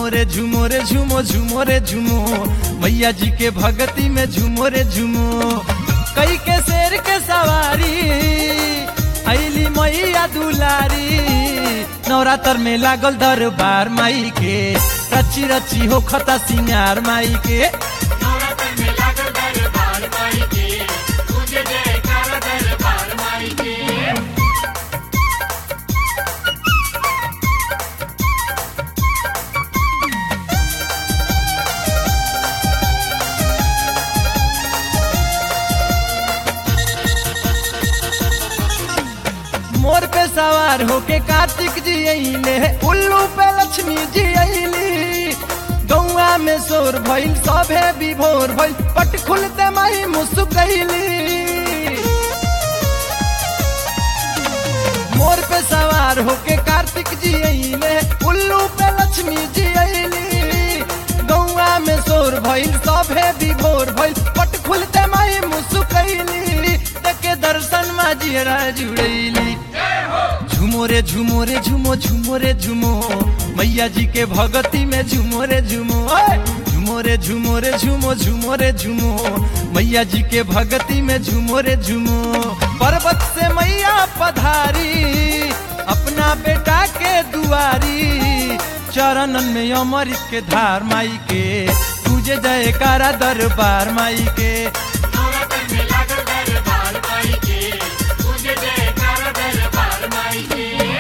झूमो रे झूमो रे झूमो झूमो रे झूमो मैया जी के भगती में झूमो रे झूमो कई के शेर के सवारी ऐली मैया दुलारी नवरात्र में लागल दरबार माई के रची रची हो खता सिंगार माई के नवरात्र में लागल दरबार माई के पूजे जयकारा दरबार माई के मोर पे सवार होके कार्तिक जी अइले उल्लू पे लक्ष्मी जी अइली गौआ में शोर भइल सभे विभोर भइल पट खुलते माई मुस्कैली मोर पे सवार होके कार्तिक जी अइले उल्लू पे लक्ष्मी जी अइली गौआ में शोर भइल सभे विभोर भइल पट खुलते माई मुस्कैली देखे दर्शन माजियरा जुड़ैली झूमो रे झूमो रे झूमो झूमो रे झूमो मैया जी के भगती में झूमो रे झूमो ओए! झूमो रे झूमो रे झूमो झूमो रे झूमो मैया जी के भगती में झूमो रे झूमो पर्वत से मैया पधारी अपना बेटा के दुआरी चरणन में अमृत के धार माई के तुझे जयकारा दरबार माई के नवरात्र में लागल दरबार माई के पूजे जयकारा दरबार माई के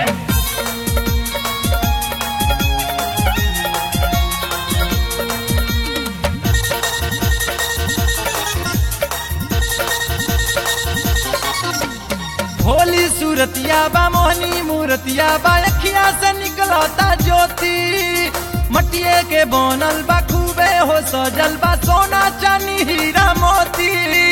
भोली सूरतिया बा मोहनी मूरतिया बा अखिया से निकलता ज्योति मटिए के बनल बा खूबे हो सजल बा सोना चानी हीरा मोती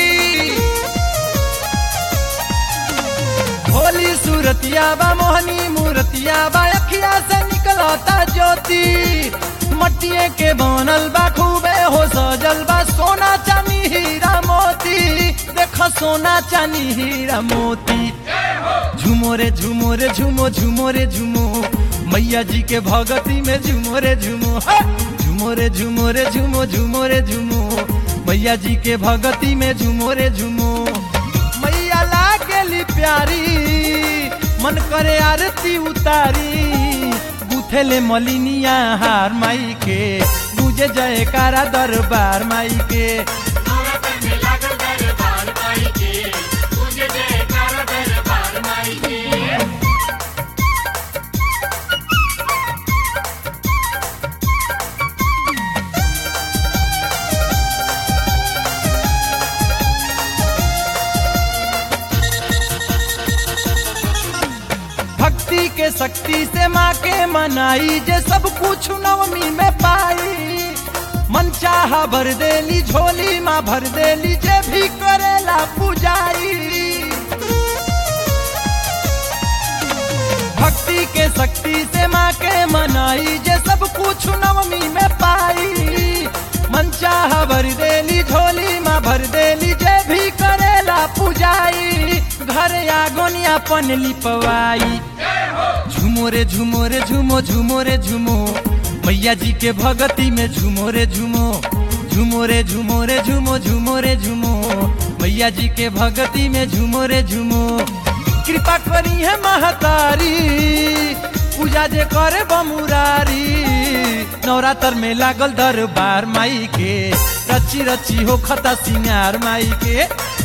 भोली सूरतिया बा मोहनी मूरतिया बा अखिया से निकलता ज्योति मटिए के बनल बा खूबे हो सजल बा सोना चानी हीरा मोती देख सोना चानी हीरा मोती झूमो रे झूमो रे झूमो झूमो रे झूमो मैया जी के भगती में झूमो रे झूमो हे! झूमो रे झूमो रे झूमो झूमो रे झूमो मैया जी के भगती में झूमो रे झूमो मैया लागेली प्यारी मन करे आरती उतारी गुथेले मलिनिया हार माई के गुजे जयकारा दरबार माई के नवरात्र में लागल दरबार माई के पूजे जयकारा दरबार माई के भक्ति के शक्ति से माँ के मनाई जे सब कुछ नवमी में पाई मन चाहा भर देली झोली माँ भर देली जे भी करेला पुजाई भक्ति के शक्ति से माँ के मनाई जे सब कुछ नवमी में पाई मन चाहा भर देली झोली माँ भर देली जे भी करेला पुजाई घर आगोनी अपन लिपवाई झूमो रे झूमो रे झूमो झूमो रे झूमो मैया जी के भगती में झूमो रे झूमो झूमो रे झूमो रे झूमो झूमो रे झूमो मैया जी के भगती में झूमो रे झूमो कृपा करी है महतारी पूजा जे करे बमुरारी नवरात्र में लागल दरबार माई के रची रची हो खता सिंगार माई के